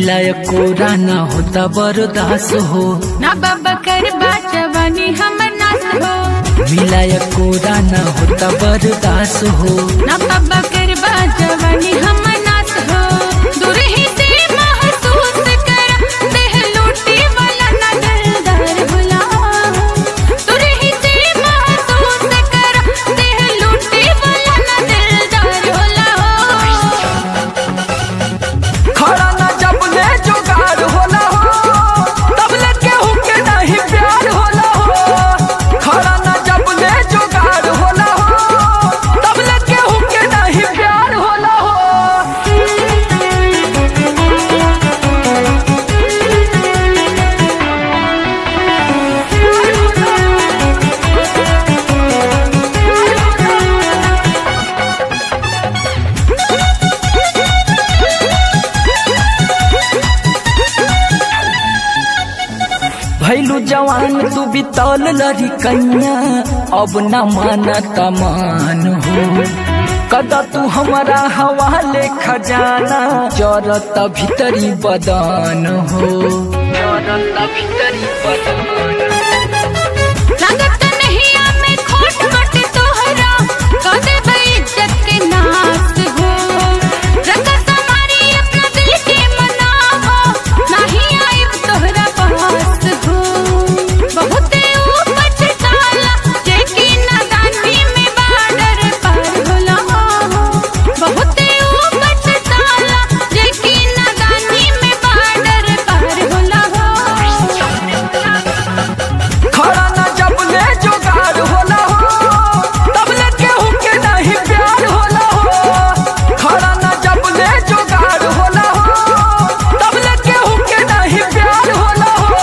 मिलाय कोरा ना होता बरदास हो ना बाबा कर जवानी हमर नास हो मिलाय कोरा ना होता बरदास हो ना बाबा कर जवानी हमर नास हो दूर ही से महसूस कर देह लूटी वाला ना दिलदार भुला दूर ही से महसूस कर देह लूटी वाला ना दिलदार भुला खड़ा ना जब ले जुगाड़ होला हो तब ले केहू के नहीं प्यार होला हो खड़ा ना जब ले जुगाड़ होला हो तब ले केहू के नहीं प्यार होला हो भैलू जवान तू बितौल लड़ी कैया अब न माना तमान हो कदा तू हमारा हवाले खजाना जरत भीतरी बदन हो जरत भीतरी बदन लागत नहीं आमे खोट मोट तोहरा कदे बेइज्जत के नास हो रंग समारी अपना दिल के मनावो नहीं आइब तोहरा पास हो बहुत ऊपर ताला जेकी नादानी में बाडर पार होला बहुत ऊपर ताला जेकी नादानी में बाडर पार होला खड़ा ना जब ले जुगाड़ होला हो तब ले केहू के नहीं प्यार होला हो खड़ा ना जब ले जुगाड़ होला हो तब ले केहू के नहीं प्यार होला हो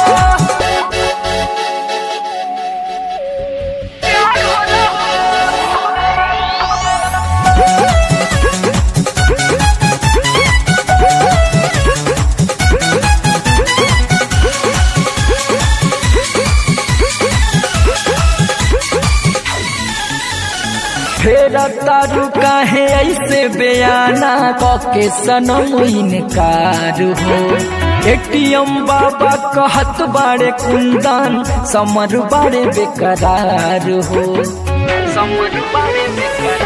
प्यार होला फेर तारू काहे ऐसे बयाना कके सनम इनकार हो एटीएम बाबा कहत बाड़े कुंदन समर बाड़े बेकरार हो समर बाड़े बेकरार